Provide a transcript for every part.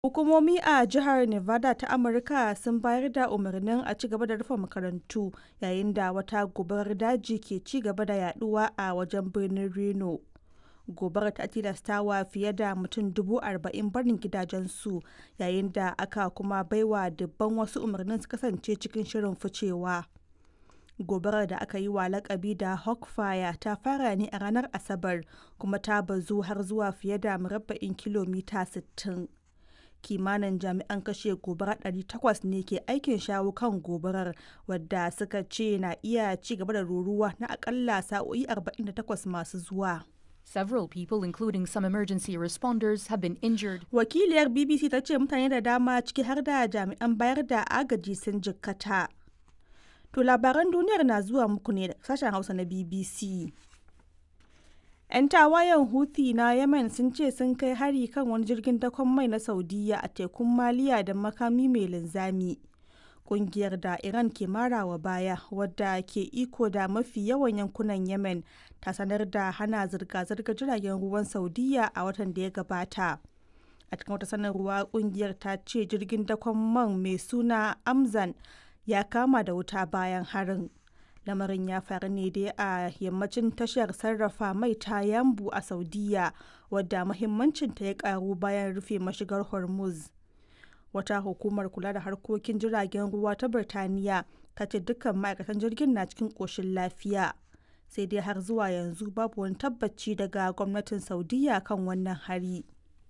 Hukumomi a jihar Nevada ta Amurka sun bayar da umarnin a ci gaba da rufe makarantu yayin da wata gobarar daji ke ci gaba da yaduwa a wajen birnin Reno. Gobarar ta tilastawa fiye da mutum dubu arba'in barin gidajensu yayin da aka kuma baiwa dubban wasu umarnin su kasance cikin shirin ficewa. Gobarar da aka yi wa lakabi da Hawk Fire ta fara ne a ranar Asabar kuma ta bazu har zuwa fiye da murabba'in kilomita 60. kimanin jami'an kashe gobara 800 ne ke aikin shawo kan gobarar wadda suka ce na iya ci gaba da ruruwa na akalla sa'o'i 48 masu zuwa. Several people, including some emergency responders, have been injured. Wakiliyar BBC ta ce mutane da dama ciki har da jami'an bayar da agaji sun jikkata. To labaran duniyar na zuwa muku ne da sashen Hausa na BBC. 'Yan tawayen Houthi na Yemen sun ce sun kai hari kan wani jirgin dakon mai na Saudiya a tekun Maliya da makami mai linzami. Kungiyar da Iran ke marawa baya wadda ke iko da mafi yawan yankunan Yemen ta sanar da hana zirga-zirgar jiragen ruwan Saudiya a watan da ya gabata. A cikin wata sanarwa kungiyar ta ce jirgin dakon man mai suna Amzan ya kama da wuta bayan harin. lamarin ya faru ne dai a yammacin tashar sarrafa mai ta yambu a saudiya wadda mahimmancinta ya karu bayan rufe mashigar hormuz wata hukumar kula da harkokin jiragen ruwa ta birtaniya ta ce dukkan ma'aikatan jirgin na cikin ƙoshin lafiya sai dai har zuwa yanzu babu wani tabbaci daga gwamnatin saudiya kan wannan hari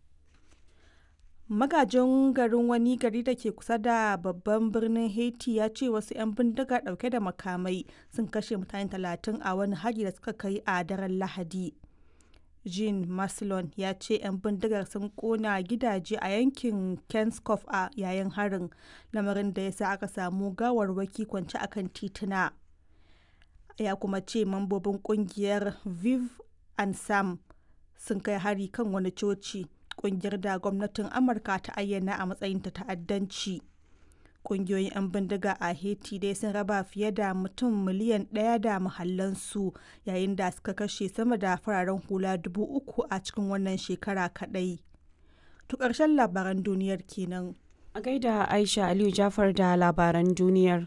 magajin garin wani gari da ke kusa da babban birnin haiti ya ce wasu 'yan bindiga dauke da makamai sun kashe mutane talatin a wani hari da suka kai a daren lahadi jean maslon ya ce 'yan bindigar sun kona gidaje a yankin kenskoff a yayin harin lamarin da ya sa aka samu gawarwaki kwance akan tituna ya kuma ce mambobin kungiyar viv and sam sun kai hari kan wani coci kungiyar da gwamnatin amurka ta ayyana a matsayin ta ta'addanci kungiyoyin 'yan bindiga a haiti dai sun raba fiye da mutum miliyan ɗaya da mahallansu yayin da suka kashe sama da fararen hula dubu uku a cikin wannan shekara kaɗai to ƙarshen labaran duniyar kenan a gaida aisha aliyu jafar da labaran duniyar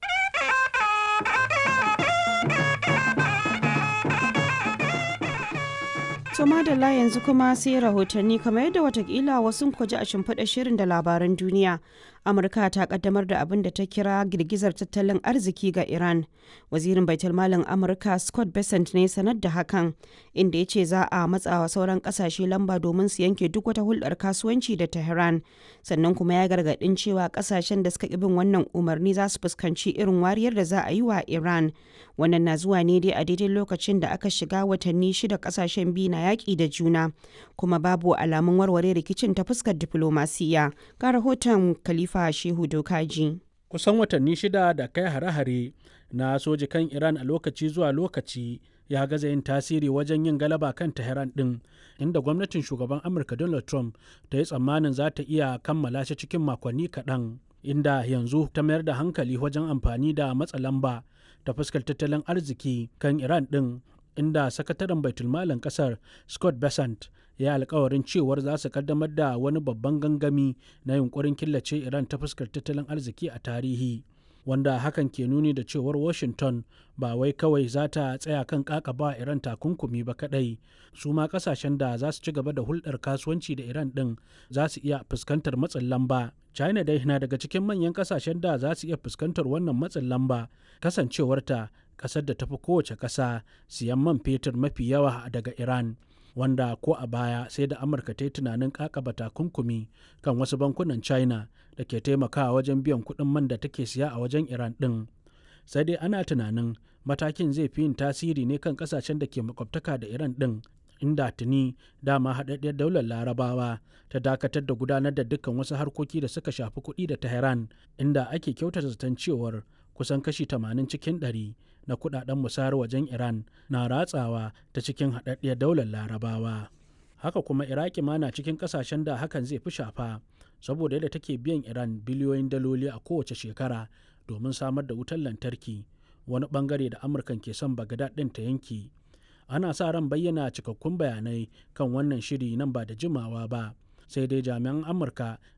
To madalla yanzu kuma sai rahotanni kamar yadda watakila wasu kwaji a shimfiɗa shirin da labaran duniya. Amurka ta kaddamar da abin da ta kira girgizar tattalin arziki ga Iran. Wazirin Baitulmalin Amurka Scott Bessent ne sanar da hakan, inda ya ce za a matsawa sauran kasashe lamba domin su yanke duk wata hulɗar kasuwanci da Tehran. Sannan kuma ya gargaɗin cewa kasashen da suka ƙi bin wannan umarni za su fuskanci irin wariyar da za a yi wa Iran. Wannan na zuwa ne dai a daidai lokacin da aka shiga watanni shida kasashen biyu na yaƙi da juna kuma babu alamun warware rikicin ta fuskar diflomasiya ga rahoton khalifa shehu dokaji kusan watanni shida da kai hare-hare na soji kan iran a lokaci zuwa lokaci ya gaza yin tasiri wajen yin galaba kan tehran din inda gwamnatin shugaban amurka donald trump ta yi tsammanin za ta iya kammala shi cikin makonni kaɗan inda yanzu ta mayar da hankali wajen amfani da matsa lamba ta fuskar tattalin arziki kan iran din inda sakataren baitulmalin kasar scott besant ya yi alkawarin cewar za su kaddamar da wani babban gangami na yunkurin killace iran ta fuskar tattalin arziki a tarihi wanda hakan ke nuni da cewar washington ba wai kawai za ta tsaya kan kakaba iran takunkumi ba kadai su ma kasashen da za su ci gaba da hulɗar kasuwanci da iran ɗin za su iya fuskantar matsin lamba china dai na daga cikin manyan kasashen da za su iya fuskantar wannan matsin lamba kasancewarta kasar da tafi kowace ƙasa siyan man fetur mafi yawa daga iran wanda ko a baya sai da amurka ta yi tunanin kakaba takunkumi kan wasu bankunan china da ke taimakawa wajen biyan kuɗin man da take siya a wajen iran ɗin sai dai ana tunanin matakin zai fi yin tasiri ne kan ƙasashen da ke makwabtaka da iran ɗin inda tuni dama haɗaɗɗiyar daular larabawa ta dakatar da gudanar da dukkan wasu harkoki da suka shafi kuɗi da tehran inda ake kyautata zaton cewar kusan kashi 80 cikin 100 na kudaden musayar wajen Iran na ratsawa ta cikin haɗaɗɗiyar daular larabawa. Haka kuma Iraki ma na cikin ƙasashen da hakan zai fi shafa saboda yadda take biyan Iran biliyoyin daloli a kowace shekara domin samar da wutar lantarki wani bangare da Amurkan ke son Bagdad ɗin ta yanki. Ana sa ran bayyana cikakkun bayanai kan wannan shiri nan ba da jimawa ba. sai dai jami'an amurka